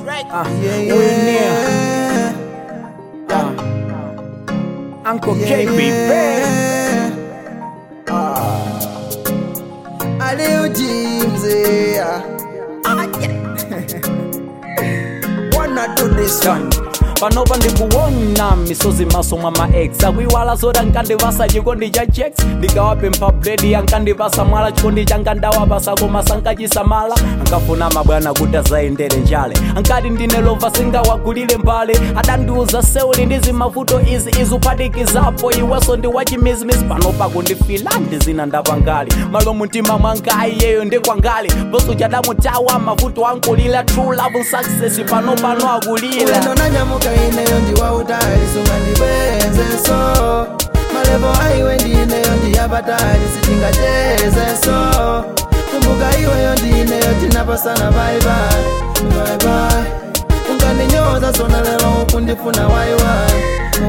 Uh, Yeah, We're near. yeah. Uh, Uncle Yeah, K, baby. yeah. Ah. Aliu James, yeah. Wanna do this one? panopa ndikuwona misozi maso mwa maex akuiwala zoda nkandivasa chikondi cha checks ndikawapempha bredi ankandivasa mwala chikondi changa ndawapasa koma sankachisamala ankafuna mabwana kuti azayendere njale ankati ndine lova singawagulire mbale adandiuza seuli ndi zimavuto izi izuphatikizapo iweso ndi wachimizimizi panopa kundifila ndizina ndapangali malo mtima mwanga iyeyo ndikwangali poso chadamutawa mavuto ankulila true love success panopano akulila ulendo nanyamuka ineyo ndiwautali sunga ndibwenze so malevo aiwe ndineyo ndiyapatali sitingacheze so kumbuka iweyo ndineyo tinapasana baibai baibai unganinyoza sona lelo ukundifuna waiwai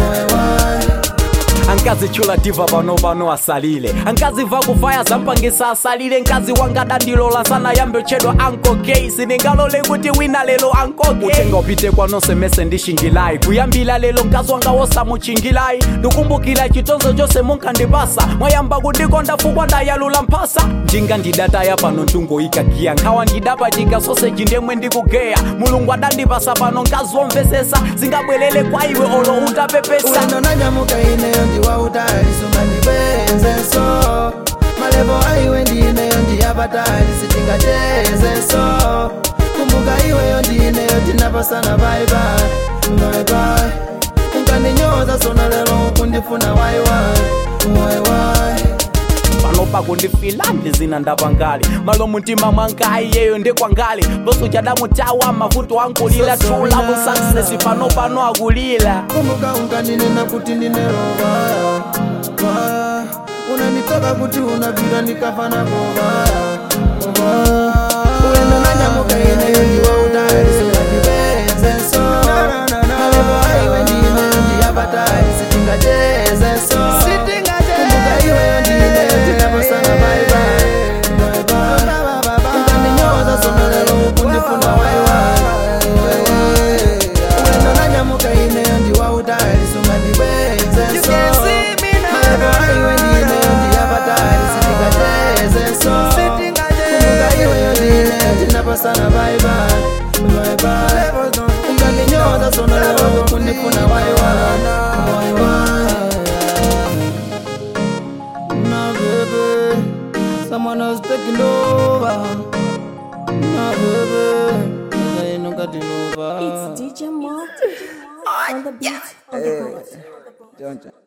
waiwai ankazitchula diva panopano asalile ankaziva kufaya zampangisa asalile nkazi wanga dandilola sana yambe tchedwa anko gay sindingalole kuti wina lelo anko gay utenga upite kwanonse mese ndishingilayi kuyambila lelo mkazi wanga wosamuchingilayi ndikumbukira chitonzo chose munkandipasa mwayamba kundikonda fukwa ndayalula mphasa njinga ndidataya pano ntungoyikagiya nkhawa ndidapachika soseji ndemwe ndikugeya mulungu adandipasa pano mkazi womvesesa zingabwerere kwa iwe olo utapepesa ulendo nanyamuka ineyo ndiwautali sunga ndibwenze so malevo aiwe ndineyo ndiyapatali sitingacheze so kumbuka iweyo ndineyo tinapasana baibai baibai unganinyoza sona lelo ukundifuna waiwai waiwai panopa kundifila ndizina ndapangali malo mtima mwanga iyeyo ndikwangali boso chadamutawa mavuto ankulila true love success panopano akulila kumbuka unganinena kuti ndinerobaya baya unanitoka kuti unapita ndikafana kobaya kobaya ulendo nanyamuka ineyo ndiwautali singandibenze so malevo aiwe ndineyo ndiyapatali sitingacheze so kumbuka iweyo ndineyo tinapasana baibai unganinyoza sona lelo ukundifuna waiwai ulendo nanyamuka ineyo ndiwautali sunga ndibwenze so malevo aiwe ndineyo ndiyapatali sitingacheze so kumbuka iweyo ndineyo tinapasana baibai baibai unganinyoza sona lelo ukundifuna waiwai waiwai No, baby, someone else taking over. No, baby, there ain't no getting over. It's DJ Martin on the beat on the board. Don't you?